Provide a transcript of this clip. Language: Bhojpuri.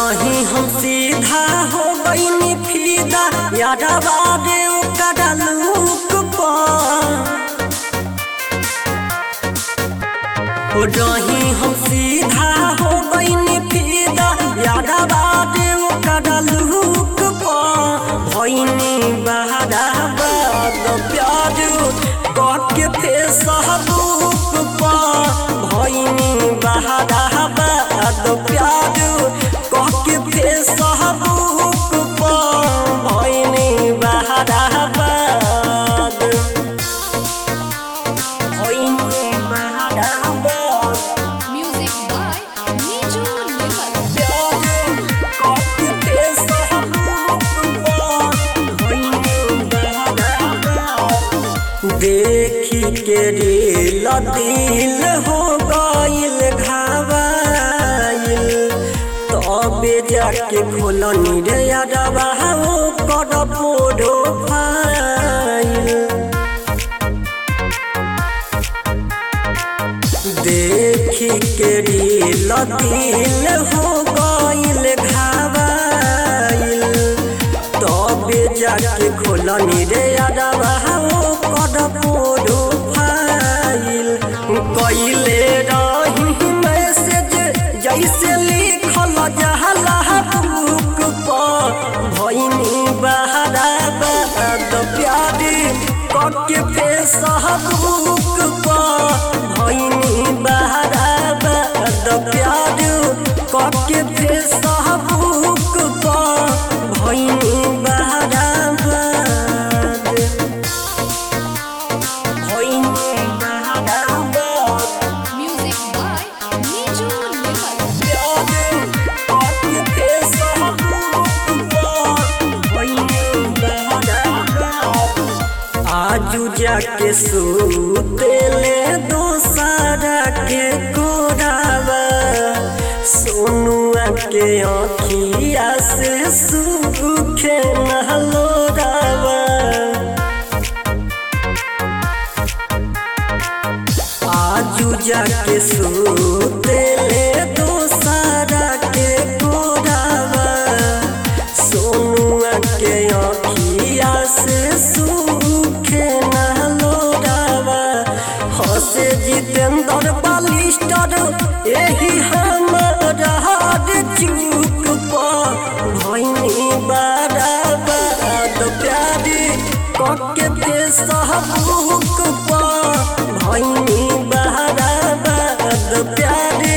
रही हम सीधा हो गईनी फीदा यादवा रे ओकरा लूक पर हो रही हम सीधा हो गईनी फीदा यादवा रे ओकरा लूक पर भईनी बहारा बाद प्यार के थे सहबूक पर भईनी बहारा बाद प्यार के थे सहबूक पर भईनी बहारा बाद भईनी बहारा बाद Music by Niju Limal. देखी के दिल दिल हो गईल घावाइल तबे जाके खोलनी रे अडवा हो कर पोडो फाइल देखी के दिल दिल हो गईल घावाइल तबे जाके खोलनी रे अडवा हो कर पोडो फाइल कइले रही मैसेज जैसे लिखल जहला बुक पर भइनी बहारा बाद प्यारी कके फेस बुक पर भइनी बहारा बाद प्यार कके फेस बुक पर भइनी बहारा बाद भइनी बहारा बाद Music by Niju Limal. आजू जाके सुतेले दोसारा के कोरावा सोनुआ के आँखिया से सूखे नहलोरावा आजू जाके सुतेले दोसारा के कोरावा सोनुआ के आँखिया से सूखे नहलोरावा हसे जितेंद्र बालिस्टर यही हमारा हार चूक पर भैनी बारा बाद प्यारी कके दे सहबूक पर भैनी बारा बाद प्यारी